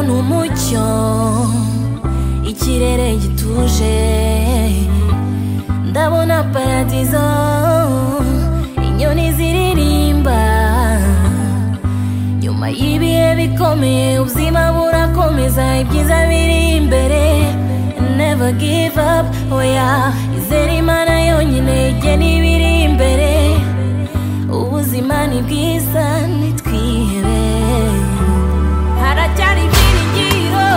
ni umucyo ikirere gituje ndabona paradizo inyoni ziririmba nyuma y'ibihe bikomeye ubuzima burakomeza ibyiza biri imbere never give up oya izere imana yonyine ijye n'ibiri imbere ubuzima ni bwiza nitwihebe haracyari ibyiringiro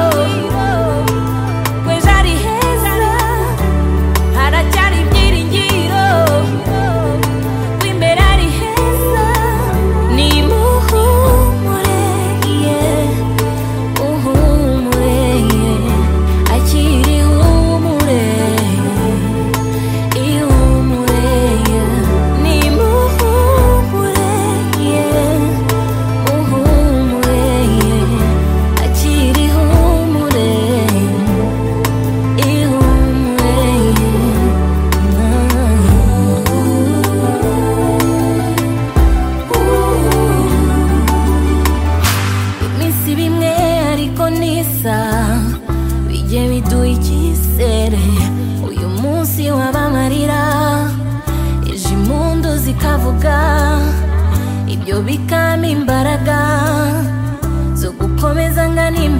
kwejo ari heza haracyari ibyiringiro ko imbere ari heza nimuhumure ye uhumure ye akiri humure ihumure ye nimuhumure ye uhumure ye akiri humure ihumure ye iminsi bimwe ariko nisa bijye biduha icyizere uyu munsi wabamarira ejo impundu zikavuga ibyo bikampa imbaraga zo gukomeza ngana imbere